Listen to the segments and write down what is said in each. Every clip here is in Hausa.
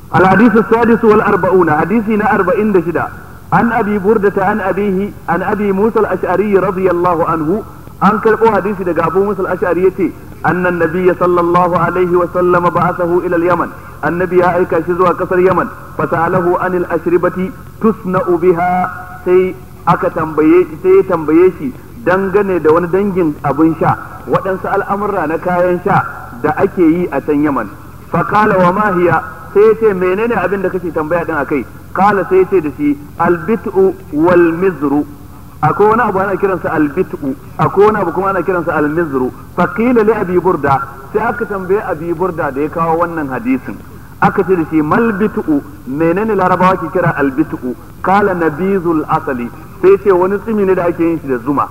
الحديث السادس والأربعون حديثنا أربعين دشدا عن أبي بردة عن أبيه عن أبي موسى الأشعري رضي الله عنه عن كربو حديث دقى أبو موسى الأشعري أن النبي صلى الله عليه وسلم بعثه إلى اليمن النبي أيكا شزوى كسر اليمن فسأله عن الأشربة تصنع بها سي aka tambaye sai ya tambaye shi dangane da wani dangin abin sha waɗansu al'amurra na kayan sha da ake yi a can yaman fakala wa mahiya sai ya ce menene abin da kake tambaya din akai kala sai ya ce da shi albitu wal mizru akwai wani abu ana kiransa albitu akwai wani abu kuma ana kiransa almizru fakila li abi burda sai aka tambaye abi burda da ya kawo wannan hadisin aka ce da shi mal bitu menene larabawa ke kira albitu kala nabizul asali sai ce wani tsimi ne da ake yin shi da zuma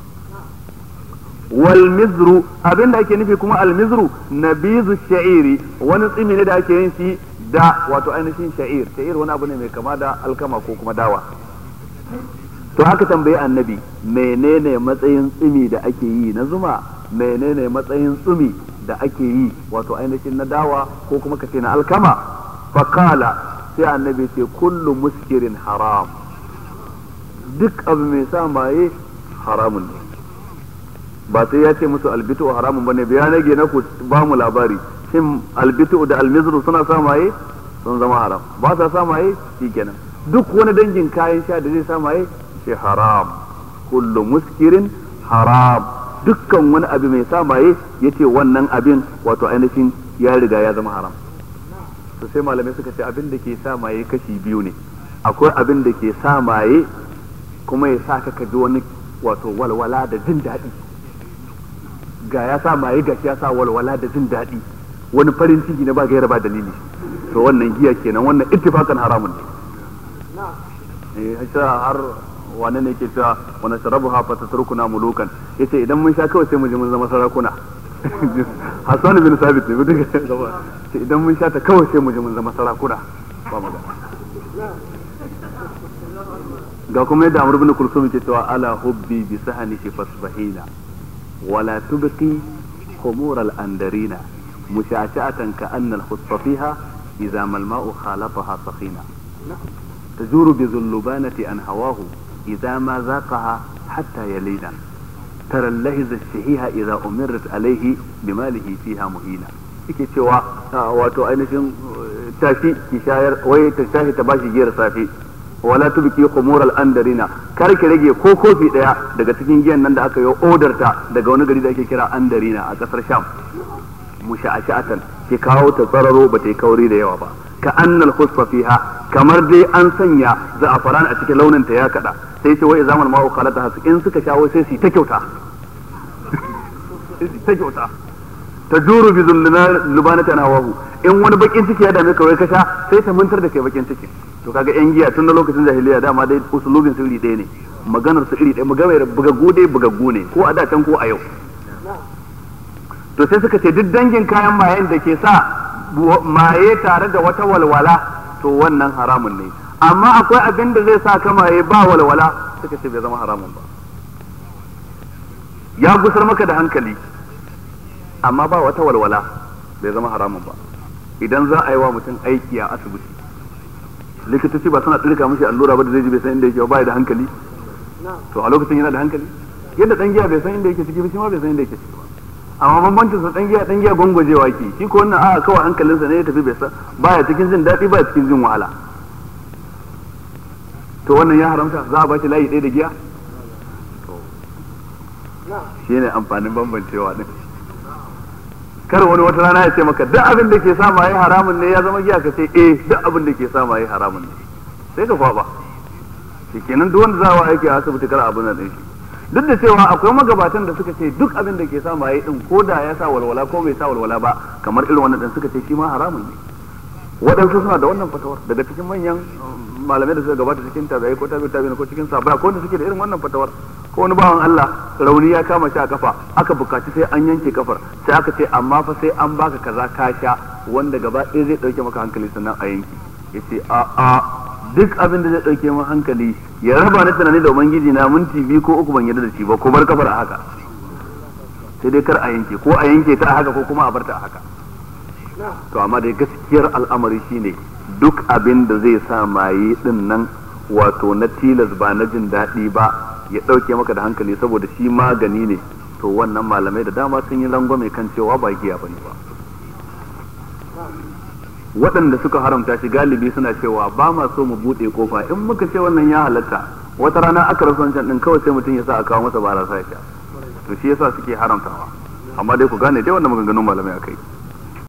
wal mizru abin da ake nufi kuma al mizru nabizu sha'iri wani tsimi ne da ake yin shi da wato ainihin sha'ir sha'ir wani abu ne mai kama da alkama ko kuma dawa to haka tambayi annabi menene matsayin tsimi da ake yi na zuma menene matsayin tsumi da ake yi wato ainihin na dawa ko kuma kace na alkama fakala sai annabi ce kullu muskirin haram duk abu mai sa maye haramun ne ba sai ya ce musu albitu haramun bane biya nage na ku ba mu labari shin albitu da almizru suna sa maye sun zama haram ba sa sa maye shikenan duk wani dangin kayan sha da zai sa maye shi haram kullu muskirin haram dukkan wani abu mai sa maye yace wannan abin wato ainihin ya riga ya zama haram to sai malamai suka ce abin da ke sa maye kashi biyu ne akwai abin da ke sa maye kuma ya sa ka ji wani wato walwala da jin daɗi ga ya sa maye ga ya sa walwala da jin daɗi wani farin ciki na ba gaira ba dalili to wannan giya kenan wannan ittifakan haramun ne eh har wane ne ke cewa wani sharabu hafa ta turkuna mulukan yace idan mun sha kawai sai mu ji mun zama sarakuna Hassan bin Sabit ne duka ce idan mun sha ta kawai sai mu ji mun zama sarakuna ba magana ga kuma yadda Amr bin Kulsum ke cewa ala hubbi bi sahanihi fasbahina wala tubqi khumur al andarina musha'atan ka anna al khutta fiha idza mal ma'u khalataha sakhina تجور بذلبانة عن هواه إذا ما ذاقها حتى يلينا ترى اللهز الشهيها إذا أمرت عليه بماله فيها مهينا yake cewa wato ainihin tashi ki shayar wai ta tashi ta bashi giyar safe wala tubki khumur al andarina kar ki rage ko kofi daya daga cikin giyan nan da aka yi odar ta daga wani gari da ake kira andarina a kasar sham musha'ashatan ki kawo ta tsararo ba ta yi kauri da yawa ba ka annal khusfa fiha kamar dai an sanya za'afaran a cikin launin ta ya kada sai ce wai zaman ma'u khalata hasu in suka shawo sai su ta kyauta ta kyauta ta juru bi zulbanata na wahu in wani bakin ciki ya dame ka wai ka sha sai ta mantar da kai bakin ciki to kaga yan giya tun da lokacin jahiliya dama dai usulubin su iri ɗaya ne maganar su iri ɗaya maganar bugaggu dai bugaggu ne ko a da can ko a yau to sai suka ce duk dangin kayan mayen da ke sa maye tare da wata walwala to wannan haramun ne amma akwai abin da zai sa ka maye ba walwala suka ce bai zama haramun ba ya gusar maka da hankali amma ba wata walwala bai zama haramun ba idan za a yi wa mutum aiki a asibiti likitoci ba suna tsirka mishi allura ba da zai ji bai san inda yake ba da hankali to a lokacin yana da hankali yadda dan giya bai san inda yake ciki ba shi ma bai san inda yake ciki ba amma bambancin sa dan giya dan giya gwangwajewa ke shi ko wannan a kawai hankalinsa ne ya tafi bai san baya cikin jin daɗi baya cikin jin wahala to wannan ya haramta za a ba shi layi ɗaya da giya shi ne amfanin bambancewa din kar wani wata rana ya ce maka duk abin da ke sa ma haramun ne ya zama giya ka ce eh duk abin da ke sa ma haramun ne sai ka kwaba shi kenan duk wanda za a aiki a asibiti kar abin nan din shi duk da cewa akwai magabatan da suka ce duk abin da ke sa maye din ko da ya sa walwala ko bai sa walwala ba kamar irin wannan din suka ce shi ma haramun ne waɗansu suna da wannan fatawar daga cikin manyan malamai da suka gabata cikin tabi'ai ko tabi'i tabi'i ko cikin sabai ko wanda suke da irin wannan fatawar ko wani bawan Allah rauni ya kama shi a kafa aka bukaci sai an yanke kafar sai aka ce amma fa sai an baka kaza ka sha wanda gaba ɗaya zai ɗauke maka hankali sannan a yanki yace a a duk abin da zai ɗauke min hankali ya raba ni tunani da ubangiji na minti biyu ko uku ban yarda da shi ba ko bar kafar a haka sai dai kar a yanke ko a yanke ta a haka ko kuma a bar ta a haka to amma dai gaskiyar al'amari shine duk abin da zai sa maye din nan wato na tilas ba na jin daɗi ba ya ɗauke maka da hankali saboda shi magani ne to wannan malamai da dama sun yi rangwame kan cewa ba giya bane ba waɗanda suka haramta shi galibi suna cewa ba ma so mu buɗe kofa in muka ce wannan ya halatta wata rana aka rasa wancan ɗin kawai sai mutum ya sa a kawo masa barasa ya sha to shi yasa suke haramtawa amma dai ku gane dai wannan maganganun malamai akai